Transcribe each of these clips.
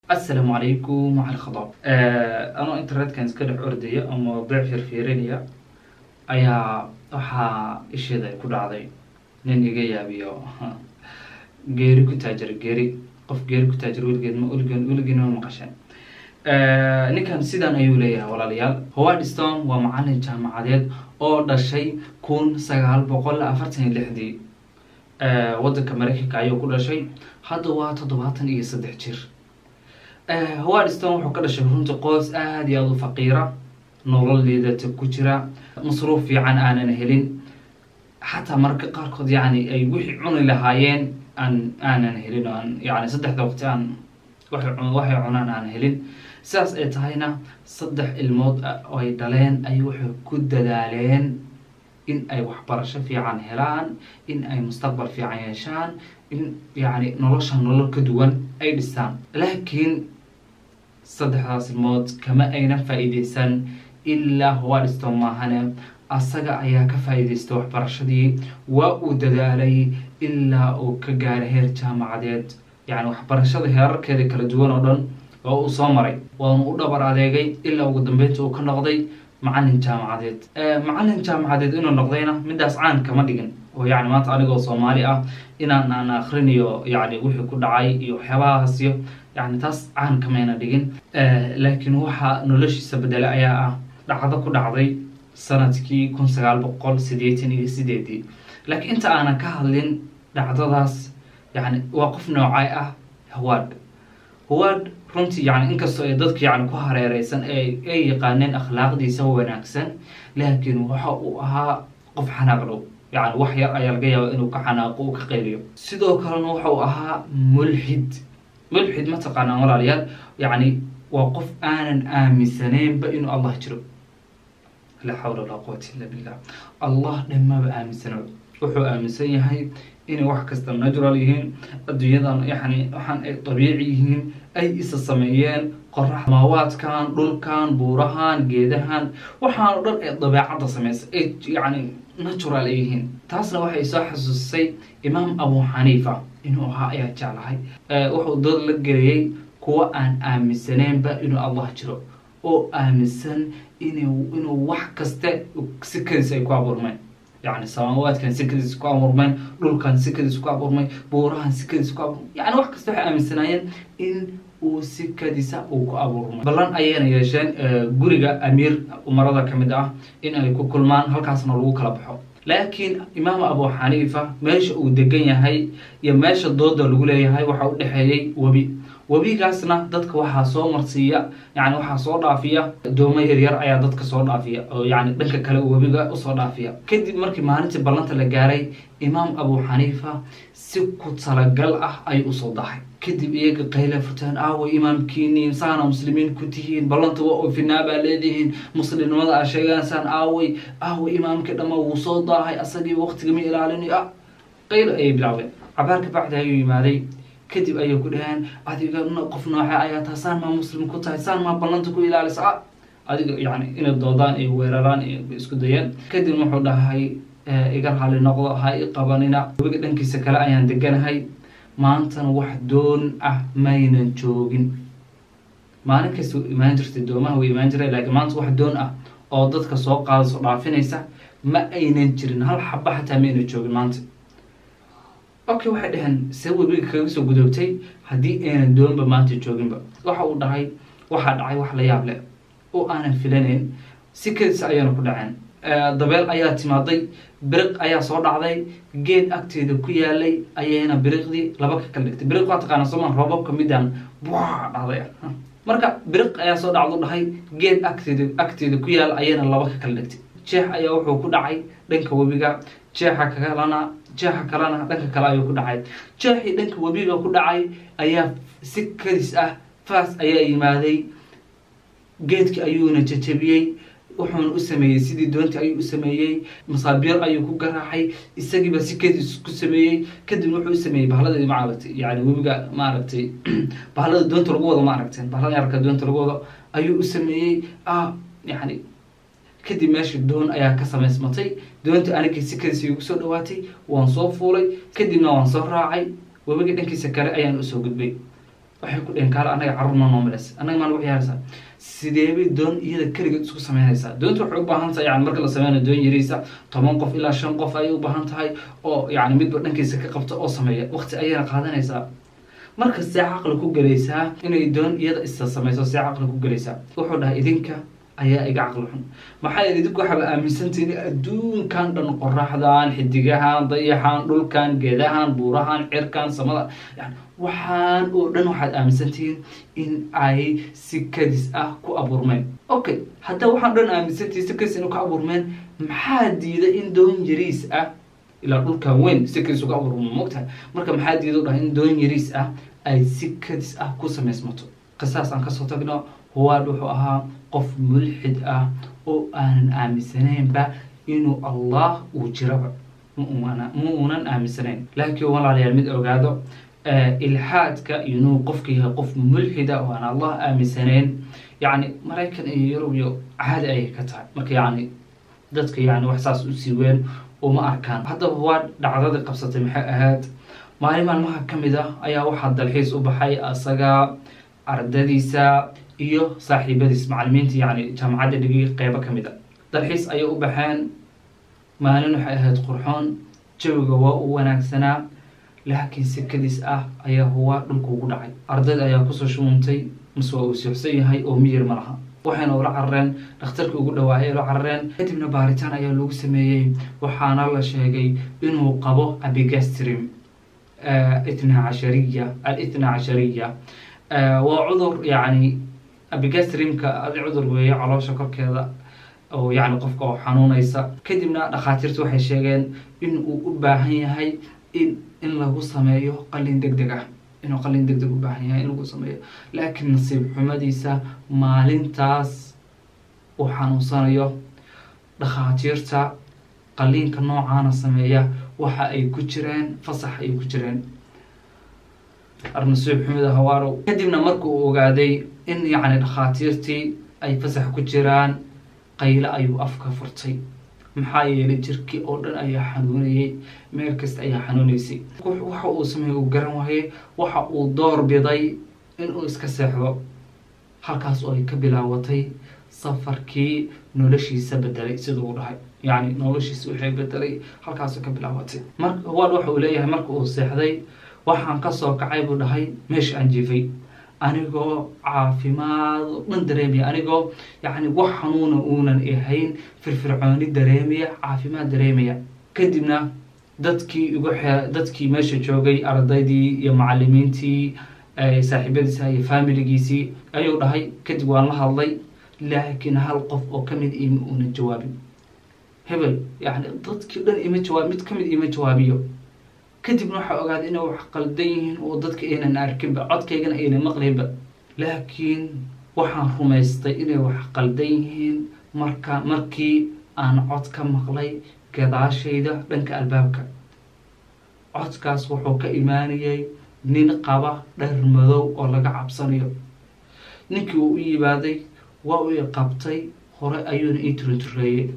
asalaamu calaykum waxal khadaab anoo internetkan iska dhex ordaya oo mawadiic firfiirinaya ayaa waxaa isheeda ay ku dhacday nin iga yaabiyo geeri ku taajira geeri qof geeri ku taajira weligeed ma weligeed weligeed ma maqasheen ninkan sidan ayuu leeyahay walaalayaal howard stone waa macalin jaamacadeed oo dhashay kun sagaal boqol afartan iyo lixdii waddanka mareykanka ayuu ku dhashay hadda waa toddobaatan iyo saddex jir howard stone wuxuu ka dhashay runta qoys aada iyo aada u faqiira nolol liidata ku jira masruuf fiican aanan helin xataa marka qaarkood yacni ay wixii cuni lahaayeen aan aanan helin oo aan yani saddexda waqti aan waxay waxay cunaan aan helin sidaas ay tahayna saddex ilmood oo ay dhaleen ay waxay ku dadaaleen in ay waxbarasho fiican helaan in ay mustaqbal fiican yeeshaan in yacni nolosha nolol ka duwan ay dhistaan laakiin saddexdaas ilmood kama ayna faa-iideysan ilaa howardstone maahane asaga ayaa ka faa-iideystay waxbarashadii waa uu dadaalay ilaa uu ka gaaray heer jaamacadeed yacni waxbarashada heerarkeeda kala duwan oo dhan oo uu soo maray waanu u dhabar adeegay ilaa ugu dambeynta uu ka noqday macalin jaamacadeed macalin jaamacadeed inuu noqdayna midaas caan kama dhigin oo yacni maanta anigoo soomaali ah inaan aan akrinayo yacni wixii ku dhacay iyo waxyaabahaasiyo yacni taas caan kamayna dhigin laakiin waxaa noloshiisa bedelay ayaa ah dhacdo ku dhacday sanadkii kun sagaal boqol sideetan iyo sideedii laakiin inta aanan ka hadlin dhacdadaas yacni waa qof noocay ah howard howard runtii yani inkastoo ay dadka yani ku hareereysan ay yaqaaneen akhlaaqdiisa wanaagsan laakiin waxa uu ahaa qof xanaaq dhow yani wax yar ayaa laga yaaba inuu ka xanaaqo uu ka qayliyo sidoo kalena waxa uu ahaa mulxid mulxid ma taqaanaan walaalayaal yacni waa qof aanan aaminsaneynba inuu allah jiro laa xawla walaa quwata illa billah allah dhammaaba aaminsano wuxuu aaminsan yahay inay wax kasta natural yihiin adduunyadan yani waxaan ay dabiici yihiin ay isa sameeyeen qorax maawaadkan dhulkan buurahan geedahan waxaan o dhan ee dabeecadda sameysa ay yani natural ay yihiin taasna waxay soo xasuusisay imaam abu xaniifa inuu ahaa ayaa jeclahay wuxuu dood la geliyey kuwa aan aaminsaneynba inuu allah jiro oo aaminsan inuu inuu wax kaste sikadiis ay ku abuurmeen yani samaawaadkan sikadiis ku abuurmeen dhulkan sikadiis ku abuurmay buurahan sikadiis ku abuurmay yani wax kasta waxay aaminsanaayeen in uu sikadiisa uu ku abuurmay ballan ayayna yeesheen guriga amiir umarada ka mid ah in ay ku kulmaan halkaasna lagu kala baxo laakiin imaam abu xaniifa meesha uu degan yahay iyo meesha dooda lagu leeyahay waxa u dhexeeyey webi webigaasna dadka waxaa soo marsiiya yani waxaa soo dhaafiya doomo yaryar ayaa dadka soo dhaafiya oo yani dhanka kale webiga usoo dhaafiya kadib markii maalintii ballanta la gaaray imaam abu xaniifa si ku talagal ah ay usoo dahay kadib iyaga qayle furtaan aaway imaamkiini saana muslimiin ku tihiin ballanta waa oofinaa baa leedihiin muslimnimada aa sheegansaan aaway aaway imaamkii dhamma wuu soo daahay asagii waqtiga ma ilaalinayo ah qaylo ayay bilaabeen cabaar ka bacdi ayuu yimaaday kadib ayay ku dhaheen adiga qof nooce ayaa taha saan maa muslim ku tahay saan maa ballanta ku ilaalisa a adiga yani inay doodaan ay weeraraan isku dayeen kadib wuxuu dhahay iga raali noqdo ha i qabanina webiga dhankiisa kale ayaan deganahay maantana wax doon ah maynan joogin maalin kasta imaan jirtay doomaha way imaan jireen laakiin maanta wax doon ah oo dadka soo qaadaso dhaafinaysa ma aynan jirin hal xaba xataa ma aynan joogin maanta okay waxay dhaheen see webiga kaga soo gudoobtay haddii aynan doonba maanta jooginba waxa uu dhahay waxaa dhacay wax la yaab leh oo aanan filanayn si kadisa ayaana ku dhaceen dabeel ayaa timaaday biriq ayaa soo dhacday geed agteeda ku yaalay ayayna biriqdii laba ka kala dhigtay biriq waa taqaana sooma roobabka midaan bua dhacday marka biriq ayaa soo dhacdo dhahay geed agteeda agteeda ku yaala ayayna laba ka kala dhigtay jeex ayaa wuxuu ku dhacay dhanka webiga jeexa kalena jeexa kalena dhanka kale ayuu ku dhacay jeexii dhanka webiga ku dhacay ayaa si kadis ah faas ayaa yimaaday geedki ayuuna jajabiyey wuxuuna u sameeyey sidii doontii ayuu u sameeyey masaabiir ayuu ku garaacay isagiiba si kadis ku sameeyey kadibna wuxuu u sameeyey bahladii maaragtay yani webiga maaragtay bahlada doonta lagu wado ma aragteen bahlada yarka doonta lagu wado ayuu u sameeyey ah yani kadib meeshii doon ayaa ka samaysmatay doontii anigii si kadis igu soo dhawaatay waan soo fuulay kadibna waan soo raacay webiga dhankiisa kale ayaan usoo gudbay waxay ku dheheen kaale annaga carruur ma noomilaysa annaga maa nagu ciyaaraysaa sideebay doon iyada keligeed isku samaynaysaa doonta waxay u baahan tahay yani marka la sameynayo doon yariisa toban qof ilaa shan qof ayay u baahan tahay oo yani midba dhankiisa ka qabta oo sameeya waqti ayayna qaadanaysaa marka see caqli ku gelaysaa inay doon iyada isa samayso see caqli ku gelaysaa wuxuu dhahay idinka ayaa iga caqli xun maxaa yeele idinku waxaaba aaminsantihin adduunkan dhan qoraxdan xidigahan dayaxan dhulkan geedahan buurahan cirkan samada yani waxaan oo dhan waxaad aaminsantihiin in ay si kadis ah ku abuurmeen okay haddaa waxaan dhan aaminsantihiin si kadis in ku abuurmeen maxaa diida in doon yariis ah ilaa dhulkan weyn si kadis uga abuurma mogtahay marka maxaa diida u dhahay in doon yariis ah ay si kadis ah ku samaysmato qisaas aan kasoo tagno huwaad wuxuu ahaa qof mulxid ah oo aanan aaminsanaynba inuu allah uu jiraba ma uunan aaminsanayn laakiin walaalayaal mid ogaado ilxaadka inuu qofka yahay qof mulxida oo aan allah aaminsanayn yacni maraykan iyo yurub iyo caadi ayay ka tahay marka yacni dadka yani wax saas usii weyn uma arkaan haddaba waa dhacdadii qabsatay maxay ahayd maalin maalmaha ka mid ah ayaa waxaa dalxiis u baxay asaga ardadiisa iyo saaxiibadiis macalimiinta yani jaamacadda dhigi qeybo ka mid a dalxiis ayay u baxeen maalin waxay ahayd qurxoon jawiga waa u wanaagsanaa laakiin si kadis ah ayaa huwa dhulka ugu dhacay ardayda ayaa kusoo shuuntay mase waa uu siuxsan yahay oo miyir ma laha waxayna ula carareen dhakhtarkii ugu dhawaayay ula carareen kadibna baaritaan ayaa lagu sameeyey waxaana la sheegay inuu qabo abigastrim itna cashariya al-itna cashariya waa cudur yani abigastrimka adi cudur weeye caloosha korkeeda oo yani qofka oo xanuunaysa kadibna dhakhaatiirtu waxay sheegeen in uu u baahan yahay in in lagu sameeyo qalin deg deg ah inuu qalin deg deg u baahan yahay in lagu sameeyo laakiin nasiib xumadiisa maalintaas uu xanuunsanayo dhakhaatiirta qaliinka noocaana sameeya waxa ay ku jireen fasax ay ku jireen arnasiib xumida hawaarow kadibna marka uu ogaaday in yacni dhakhaatiirtii ay fasax ku jiraan qayle ayuu afka furtay maxaa yeelay jirkii oo dhan ayaa xanuunayay meel kasta ayaa xanuunaysay waxa uu sameeyey uu garan waayey waxa uu door biday inuu iska seexdo halkaas oo ay ka bilaawatay safarkii noloshiisa bedelay siduu u dhahay yacni noloshiisa waxay bedelay halkaasoo ka bilaabatay mar waad waxa uu leeyahay marka uu seexday waxaan kasoo kacay buu dhahay meesha aan jiifay anigoo caafimaad oo dhan dareemaya anigoo yacni wax xanuuna uunan ahayn firfircooni dareemaya caafimaad dareemaya kadibna dadkii igu xe dadkii meesha joogay ardaydii iyo macalimiintii saaxiibadiisa iyo faamiligiisii ayuu dhahay kadib waan la hadlay laakiin hal qof oo kamid ima uunan jawaabin hebel yani dadkii dhan ima jawaab mid kamid ima jawaabiyo kadibna waxaa ogaaday inay wax qaldan yihiin oo dadka aynan arkinba codkaygana aynan maqlaynba laakiin waxaan rumaystay inay wax qaldan yihiin marka markii aan cod ka maqlay gadaashayda dhanka albaabka codkaas wuxuu ka imaanayay nin qaba dhar madow oo laga cabsanayo ninkii uu u yimaaday waa uu i qabtay hore ayuuna ii turintureeyey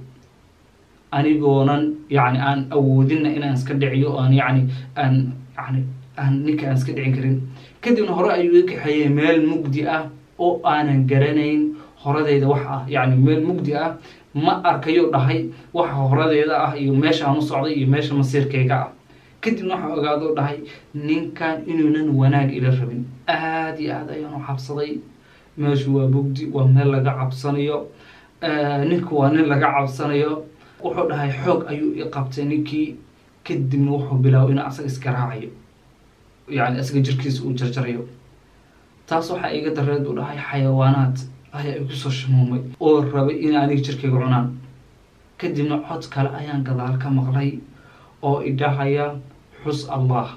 anigoonan yani aan awoodinna inaan iska dhiciyo aan yani aan yani aan ninka aan iska dhicin karin kadibna hore ayuu i kaxeeyey meel mugdi ah oo aanan garanayn horadeyda wax ah yani meel mugdi ah ma arkayo dhahay waxa horadeeda ah iyo meesha aan u socday iyo meesha masiirkayga ah kadibna waxaa ogaado dhahay ninkan inuunan wanaag ila rabin aada iyo aad ayaan u cabsaday meeshu waa mugdi waa meel laga cabsanayo ninku waa nin laga cabsanayo wuxuu dhahay xoog ayuu i qabtay ninkii kadibna wuxuu bilaabay inuu asaga iska raacayo yani asaga jirkiisa uu jarjarayo taas waxaa iga dareed u dhahay xayawaanaad ayaa igu soo shamuumay oo rabay in aniga jirkayga cunaan kadibna cod kale ayaan gadaal ka maqlay oo idhahaya xus allah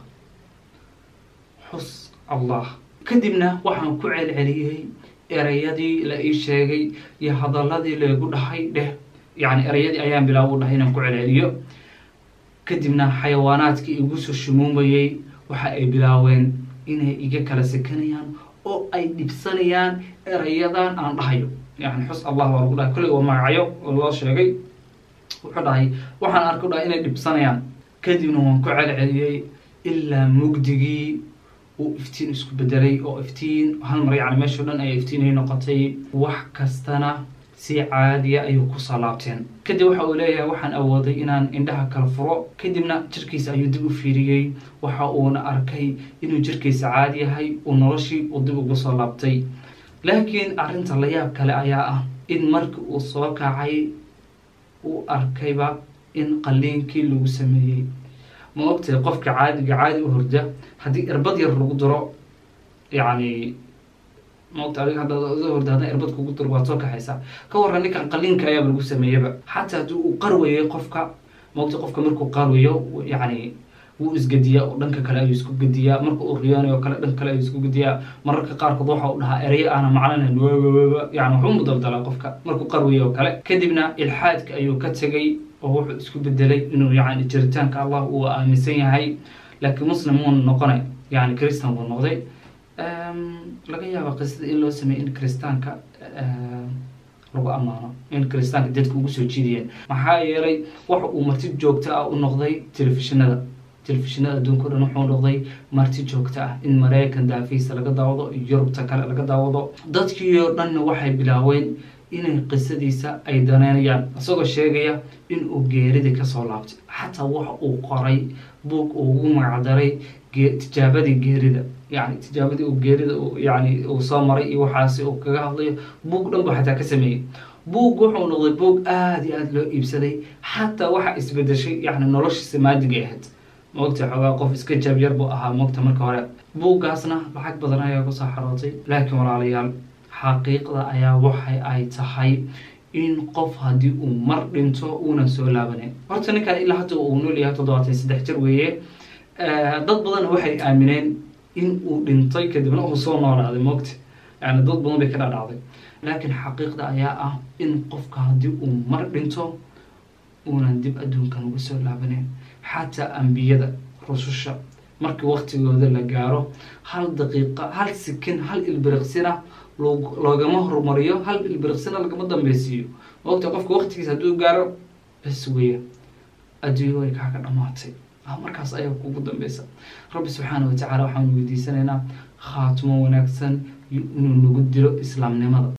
xus allah kadibna waxaan ku celceliyey ereyadii la ii sheegay iyo hadaladii laygu dhahay dheh yani ereyadii ayaan bilaab u dhahay inaan ku celceliyo kadibna xayawaanaadkii igu soo shumuumayey waxa ay bilaaween inay iga kala sekanayaan oo ay dhibsanayaan erayadan aan dhahayo yani xus allah waa lagu dhahay kulliga waa magacyo oo loo sheegay wuxuu dhahay waxaan arku dhahay inay dhibsanayaan kadibna waan ku celceliyey ilaa mugdigii uu iftiin isku bedelay oo iftiin hal mar yani meeshao dhan ay iftiinay noqotay wax kastana si caadiya ayuu kusoo laabteen kadib waxa uu leeyahay waxaan awooday inaan indhaha kala furo kadibna jirkiisa ayuu dib u fiiriyey waxa uuna arkay inuu jirkiisa caadi yahay uu noloshii uu dib ugu soo laabtay laakiin arrinta layaab kale ayaa ah in markii uu soo kacay uu arkayba in qaliinkii lagu sameeyey ma ogtahay qofka caadiga caadi u horda haddii irbad yar lagu diro yacni maogta adiga haddaad uga horda haddan irbad kugu diro waad soo kaxaysaa ka warran ninkan qaliinka ayaaba lagu sameeyaba xataa haddii uu qarwayay qofka maogta qofka markuu qarwayo yacni wuu isgediyaa oo dhanka kale ayuu isku gediyaa marka uu riyoonayo kale dhanka kale ayuu isku gediyaa mararka qaarkood waxa uu dhahaa ereyo aana maclanayn wwwwa yani waxuu mudaldalaa qofka markuu qarwayo oo kale kadibna ilxaadka ayuu ka tegay oo wuxuu isku bedelay inuu yani jiritaanka allah uu aaminsan yahay laakiin muslim muuna noqonay yani christan buu noqday laga yaaba qisada in loo sameeyey in kristaanka lagu ammaano in kristaanka dadka ugu soo jiidayeen maxaa yeelay waxa uu marti joogto ah u noqday telefishinada telefishinada adduunka o dhan wuxuu noqday marti joogto ah in maraykan daafiisa laga daawado yurubta kale laga daawado dadkii oo dhanna waxay bilaaween inay qisadiisa ay daneynayaan isagoo sheegaya in uu geeridii kasoo laabtay xataa waxa uu qoray buug uu ugu magacdaray tijaabadii geerida yani tijaabadii uu geerida yani uu soo maray iyo waxaasi uu kaga hadlayo buug dhan buu xataa ka sameeyey buug wuxuu noqday buug aada iyo aada loo iibsaday xataa waxa isbedeshay yani noloshiisa maadigay ahayd maogta xoogaa qof iska jaabyar buu ahaa moogta marka hore buuggaasna lacag badan ayaa kusoo xarootay laakiin walaalayaal xaqiiqda ayaa waxay ay tahay in qof haddii uu mar dhinto uunan soo laabaneyn horta ninkan ilaa hadda uu nool yahay toddobaatan saddex jir weeye dad badan waxay aamineen in uu dhintay kadibna uu soo noolaaday moogta yani dad badan bay ka dhadhacday laakiin xaqiiqda ayaa ah in qofka haddii uu mar dhinto uunan dib adduunkan uga soo laabaneyn xataa ambiyada rususha markii waktigooda la gaaro hal daqiiqa hal sikin hal ilbiriqsina loogama horumariyo hal ilbiriqsina lagama dambeysiiyo maogta qofka waktigiisa hadduu gaaro bes weya adduunyo way kaaga dhamaatay markaas ayaa kugu dambeysa rabbi subxaana watacaala waxaanu weydiisanaynaa khaatimo wanaagsan inuu nagu dilo islaamnimada